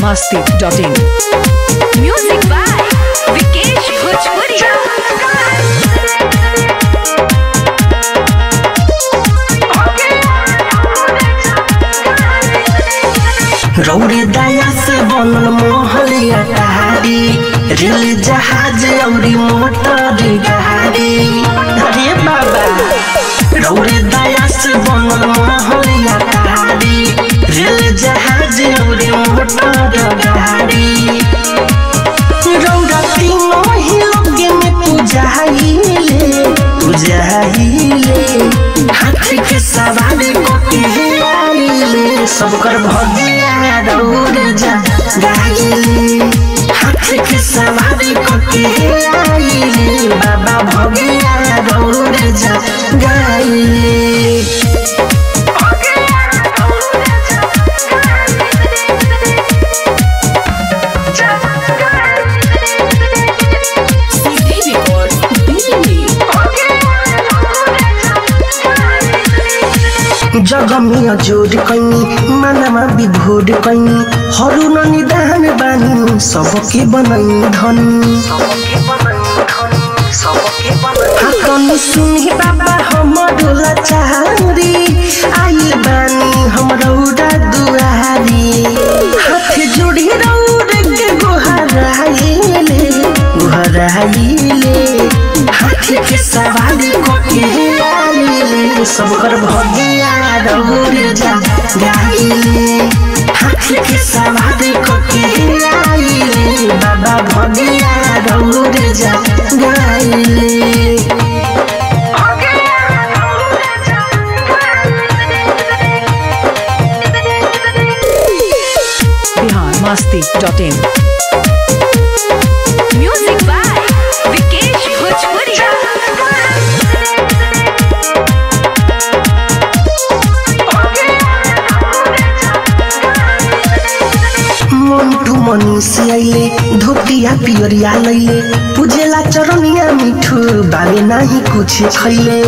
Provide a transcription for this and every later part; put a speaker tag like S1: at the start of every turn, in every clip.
S1: masti.in.
S2: Music by Vikesh Bhojpuria.
S3: रौरे दया से बनल मोहलिया टहारी रेल जहाज औरी मोटर गाड़ी अरे बाबा रौरे दया से बनल मोहलिया टहारी रेल जहाज औरी मोटर गाड़ी रौरा तीनों ही लोगे में पूजाइले पूजाइले हाथी के सवारी कोके आइले सबकर भगिया रौर जा गाइले हाथी के सवारी कोके आइले बाबा भगिया रौर जा गाइले जगमिया जोड कैनी मानमा विभोड कैनी हरू न निदान बानी सबके बनैनी धनी हाकनी सुनी बाबा हमरो लाचारी आइल बानी हमरो उड़ा दुआरी हाथ जोड़ी रौड के गोहराइले गोहराइले हाथ के सवारी कोके आइले सबकर भगिया रौड जा गाइले हाथ के सवारी कोके आइले बाबा भगिया रौड जा गाइले
S1: Bihar masti.in.
S2: Music by Vikesh Bhojpuria.
S3: Mantu मनीषी आइले धोतिया पियरिया लैले पूजेला चरनिया मिठू बाबे नाही कुछ खैले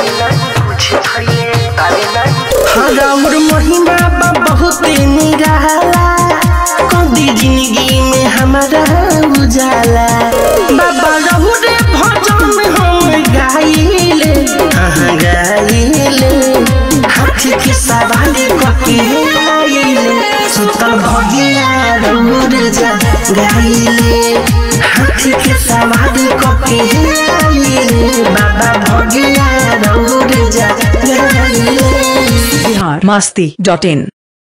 S3: हराउर महिमा बा बहुत निराला कदी जिंदगी में हमारा उजाला बाबा रहु रे भजन हम गाइले हाँ गाइले हाथी के सवारी कके आइले सुतल भगिया रौर जा गाइले हाथी के सवारी कके आइले बाबा भगिया रौर जा गाइले
S1: Bihar masti.in.